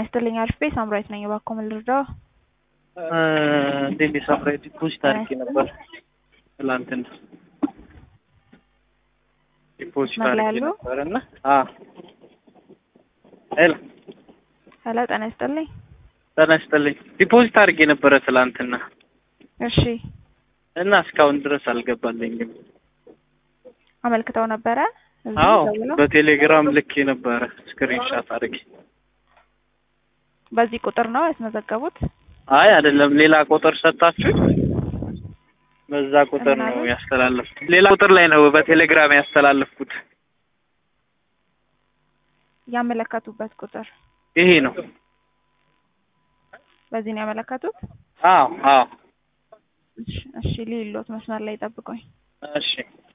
ይስጥልኝ አሪፍ ቤት ሳምራዊት ነኝ። እባክዎ ምን ልርዳው? እንዴት ሳምራዊት ዲፖዚት አድርጌ ነበር ትላንትና ዲፖዚት መስመር ላይ አድርጌ ያሉ? ነበር እና አዎ ሄሎ ሄሎ ጤና ይስጥልኝ። ጤና ይስጥልኝ ዲፖዚት አድርጌ ነበረ ትላንትና እሺ እና እስካሁን ድረስ አልገባልኝም። አመልክተው ነበረ? እዚህ አዎ ደውለው? በቴሌግራም ልኬ ነበረ ስክሪንሻት አድርጌ። በዚህ ቁጥር ነው ያስመዘገቡት? አይ አይደለም ሌላ ቁጥር ሰጣችሁ በዛ ቁጥር ምን ነው አሉ? ያስተላለፍኩት። ሌላ ቁጥር ላይ ነው በቴሌግራም ያስተላለፍኩት። ያመለከቱበት ቁጥር ይሄ ነው። በዚህ ነው ያመለከቱት? አዎ አዎ እሺ እሺ ሊሎት መስመር ላይ ጠብቁኝ። እሺ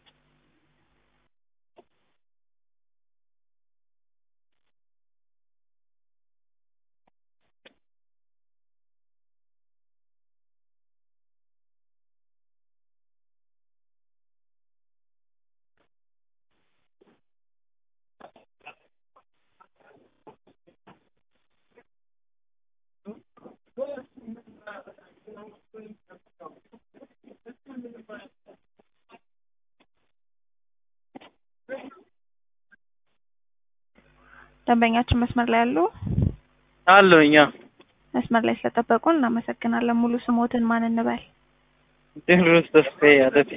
ደንበኛችን መስመር ላይ ያሉ? አለሁኝ። አዎ መስመር ላይ ስለጠበቁን እናመሰግናለን። ሙሉ ስሞትን ማን እንበል? ቴዎድሮስ ተስፋዬ ያደቴ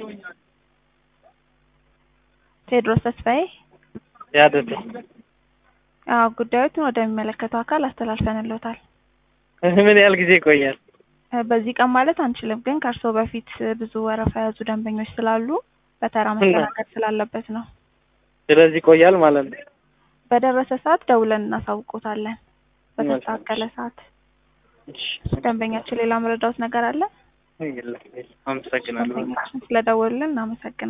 ቴዎድሮስ ተስፋዬ። ያደቴ አዎ ጉዳዮቱን ወደሚመለከተው አካል አስተላልፈንልዎታል። ምን ያህል ጊዜ ይቆያል? እ በዚህ ቀን ማለት አንችልም፣ ግን ከእርስዎ በፊት ብዙ ወረፋ የያዙ ደንበኞች ስላሉ በተራ መስተናገድ ስላለበት ነው። ስለዚህ ይቆያል ማለት ነው። በደረሰ ሰዓት ደውለን እናሳውቆታለን። በተስተካከለ ሰዓት። እሺ ደንበኛችን ሌላ መረዳዎት ነገር አለ? የለም፣ የለም። አመሰግናለሁ። ስለደወሉልን እናመሰግናለን።